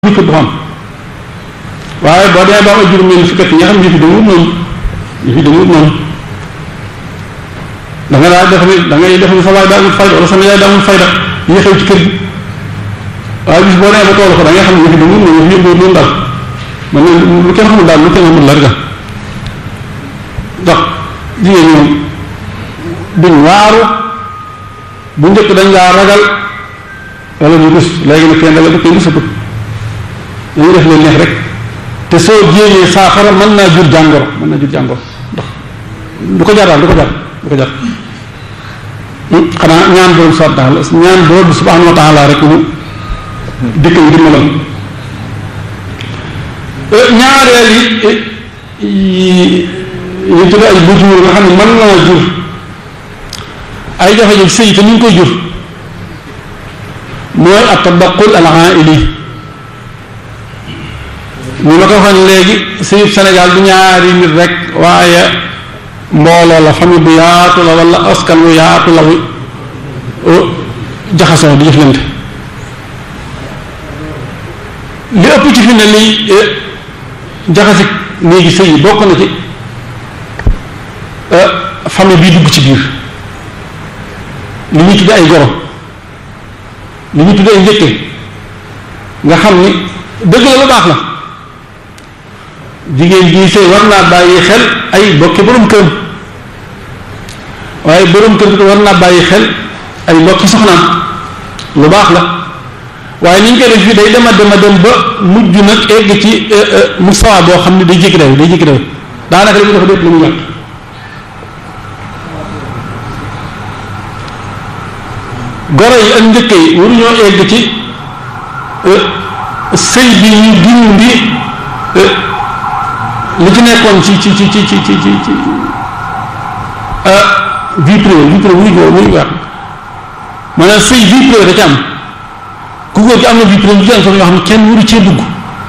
ñu ko du xam waaye boo demee ba am ay juróom ñeent fukki at yi nga xam ne ñu fi demul noonu ñu fi demul noonu da nga daa def ni da ngay def ni sa waay daa amul fayda wala sama yaay daa amul fayda yi xew ci kër gi waaye bis boo demee ba toolu ko da ngay xam ne ñu fi demul noonu ñu fi yëngoo noonu daal man lu kenn xamul daal lu kenn xamul la rek ndax jigéen ñoom duñ waaru bu njëkk dañ laa ragal wala ñu rus léegi nag kenn dala kenn rusatu dañuy def leen neex rek te soo jéemee saafara mën naa jur jàngoro mën naa jur jàngoro ndax du ko jar daal du ko jar du ko jar xanaa ñaan borom subhanahu wa taala ñaan borom subhanahu wa taala rek mu dëkk yi dimbalal ñaareel yi yi tudd ay bujur nga xam ne mën naa jur ay jafe-jafe sëy te ñu ngi koy jur mooy at tabaqul al aili ñu ma ko waxoon léegi sëyub Sénégal du ñaari nit rek waaye mbooloo la famille bu yaatu la wala askan wu yaatu la wu jaxasoo di jëflante li ëpp ci fi ne liy jaxasi léegi sëy yi bokk na ci famille bii dugg ci biir li ñu tudde ay goro li ñu tudde ay njëkke nga xam ni dëgg la lu baax la jigéen bii sëy war naa bàyyi xel ay bokki borom kër waaye borom kër bi war naa bàyyi xel ay bokki soxnaam lu baax la waaye ni ñu koy def fii day dema dema dem ba mujj nag egg ci mustawa boo xam ne day jékki day day jékki day daanaka li mu dafa déet lu mu yàq goro yi ak njëkk yi waruñoo egg ci sëy bi ñu dindi li ci nekkoon ci ci ci ci ci ci ci ci vie privée vie privée muy góor muy wax maanaam sëy vie privée da ci am ku góor gi am na vie privée ci am sax yoo xam ne kenn waru cee dugg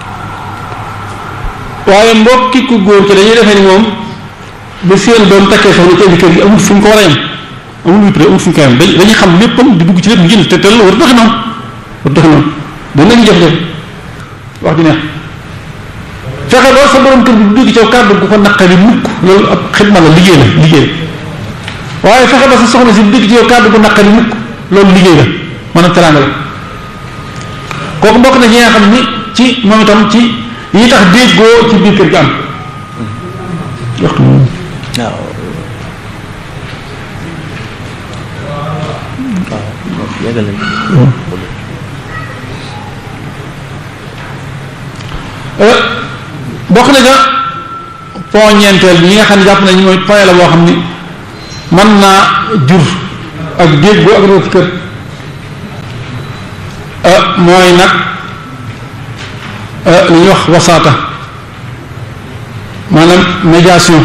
waaye mbokki ku góor ci dañuy defee ni moom ba seen doom takkee soxna ci indi kër gi amul fu ñu ko war a yem amul vie privée amul fu ñu ko yem dañuy xam léppam di dugg ci lépp ngir te te loolu war doxi noonu war doxi noonu dana ñu jafe-jafe wax di neex fexe loolu sa borom kër bi du dugg ci kàddu gu ko naqari mukk loolu ab xidma la liggéey la liggéey la waaye fexe ba sa soxna si du dugg ci yow kàddu gu naqari mukk loolu liggéey la maanaam teraanga la kooku bokk na ñi nga xam ni ci moom itam ci yi tax déggoo ci biir kër gi am waxtu moom waaw yàggal nañ bokk na ca point ñeenteel bi ñi nga xam ne jàpp nañu mooy point la boo xam ni mën naa jur ak déggoo ak réew ci kër mooy nag li ñuy wax wasaata maanaam médiation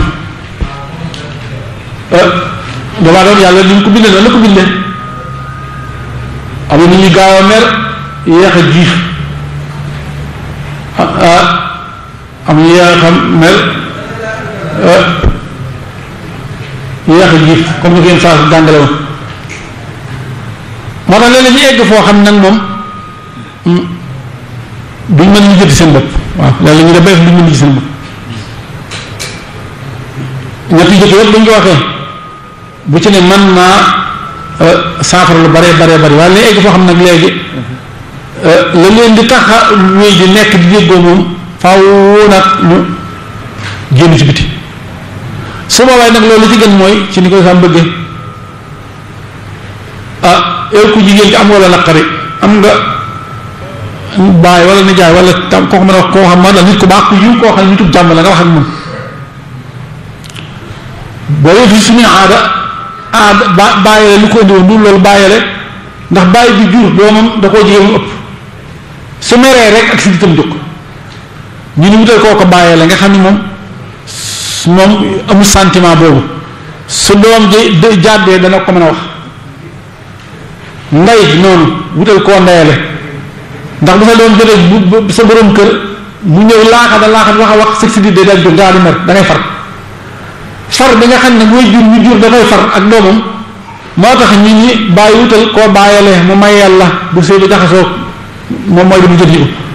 damaa doon yàlla li ñu ko bindee noonu la ko bindee am na nit ñuy gaaw a mer yéex a jiif am ñu yéex a mer yéex a jiif comme ni ko yéen saa jàngale woon moo tax léeg-léeg ñu egg foo xam nag moom duñ mën ñu jëti seen bopp waaw léeg-léeg ñu def ba duñ mën ñu seen bopp ñetti jëkk yëpp buñ ko waxee bu ci ne man naa saafara lu bare bare bari waaye léegi egg foo xam nag léegi la leen di tax a wéy di nekk di déggoo moom faaw nag ñu génn ci biti su boobaa nag loolu ci gën mooy ci ni ko sam bëggee ah yow ku jigéen ki am wala naqari am nga baay wala nijaay wala tam koo xam ne wax koo xam ne nit ku baax ku yiw koo xam ne nitub jàmm la nga wax ak moom boo yëfi suñu aada aada ba bàyyile lu ko indi woon du loolu bàyyile ndax bàyyi bi jur doomam da koo jigéen mu ëpp su meree rek ak si ditam jóg ñu ni wutal koo ko bàyyile nga xam ne moom moom amul sentiment boobu su doom ji jàddee dana ko mën a wax ndey noonu wutal koo ndeyale ndax bu sa doom jotee bu sa borom kër mu ñëw laaxa da laaxa wax a wax sëg si di day dal jóg daa di mer da ngay far far bi nga xam ne mooy jur ñu jur dafay far ak doomam moo tax ñi ñi bàyyi wutal koo bàyyale mu may yàlla bu sëy bi jaxasoo moom mooy li mu jot yi